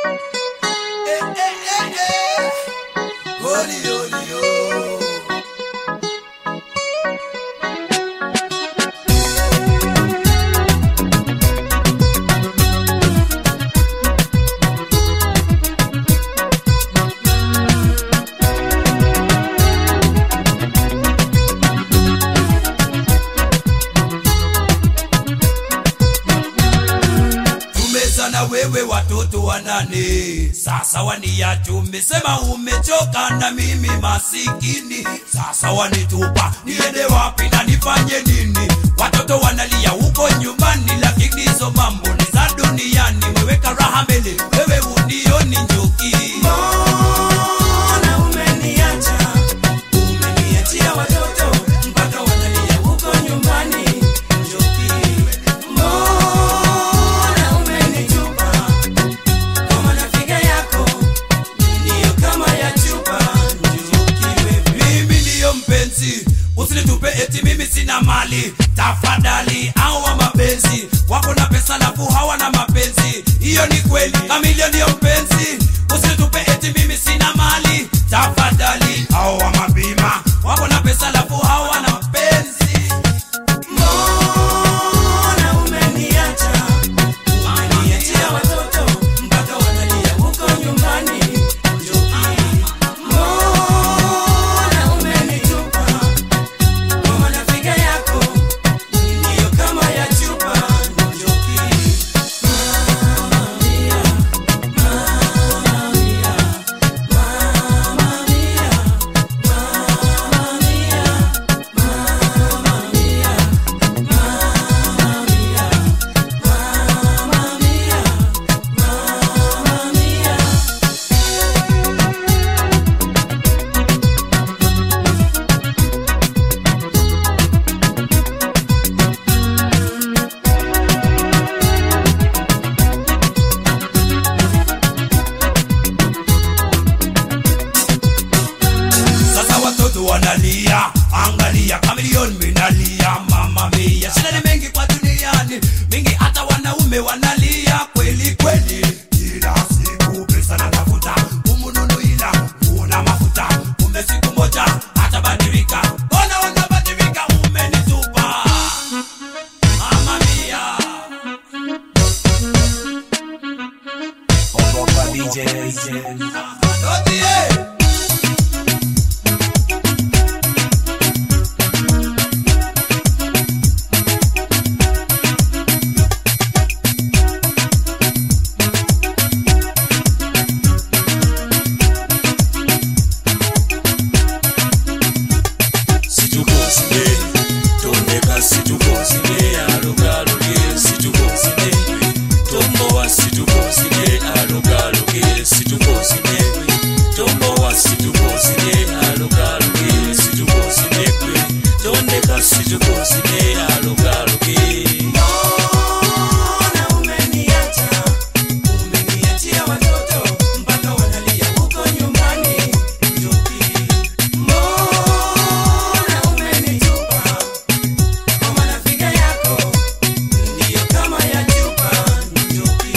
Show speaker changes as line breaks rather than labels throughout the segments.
Eh, eh, eh, eh. Holy, holy, oh. tumezana wewe watoto wanane sasa waniacha umesema umechoka na mimi masikini sasa wanitupa niende wapi na nifanye nini watoto wanalia huko nyumbani lakini hizo mambo ni za duniani weweka raha mbele wewe unioni njuki
Mbona umeniacha? Umeniachia watoto mpaka wanalia huko nyumbani. Njoki, mbona umenitupa? Kama nafiga yako ndiyo kama ya chupa. Njoki wewe
mimi ndiyo mpenzi usinitupe eti mimi sina mali tafadhali awa mapenzi wako na pesa lafu hawana mapenzi hiyo ni kweli kamilio ndiyo mpenzi usinitupe eti mimi sina mali tafadhali awa mabima wako na pesa lafu hawana mapenzi
Mbona umeniacha? Umeniachia watoto mpaka wanalia huko nyumbani. Njoki, mbona umenitupa? Kama nafiga yako ndiyo kama ya chupa. Njoki, Mama mia, Mama mia, Mama mia, Mama mia, Mama mia.
sasa watoto wanalia angalia kamilioni minalia mama mia shida ni mengi kwa duniani mingi hata wanaume wanalia kweli kweli kila siku pesa natafuta umununu ila una mafuta ume siku moja hatabadilika mbona unabadilika umenitupa mama mia
Ogopa DJ.
Dodie.
situkosile tondeka situkosile alogaloge situkosile tombowa situkosile alogaloge situkosile tombowa situkosile alogaloge situkosile kwe tondeka situkosile alogaloge
Mbona umeniacha? Umeniachia watoto mpaka wanalia huko nyumbani. Njoki, mbona umenitupa? Kama nafiga yako ndiyo kama ya chupa. Njoki,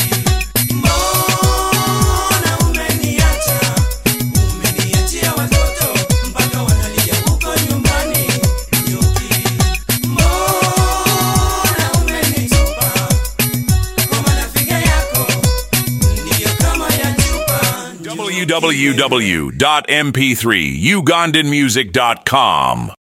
mbona umeniacha? Umeniachia watoto mpaka wanalia huko nyumbani. Njoki, mbona umenitupa? Kama nafiga yako ndiyo kama ya chupa.
www.mp3ugandanmusic.com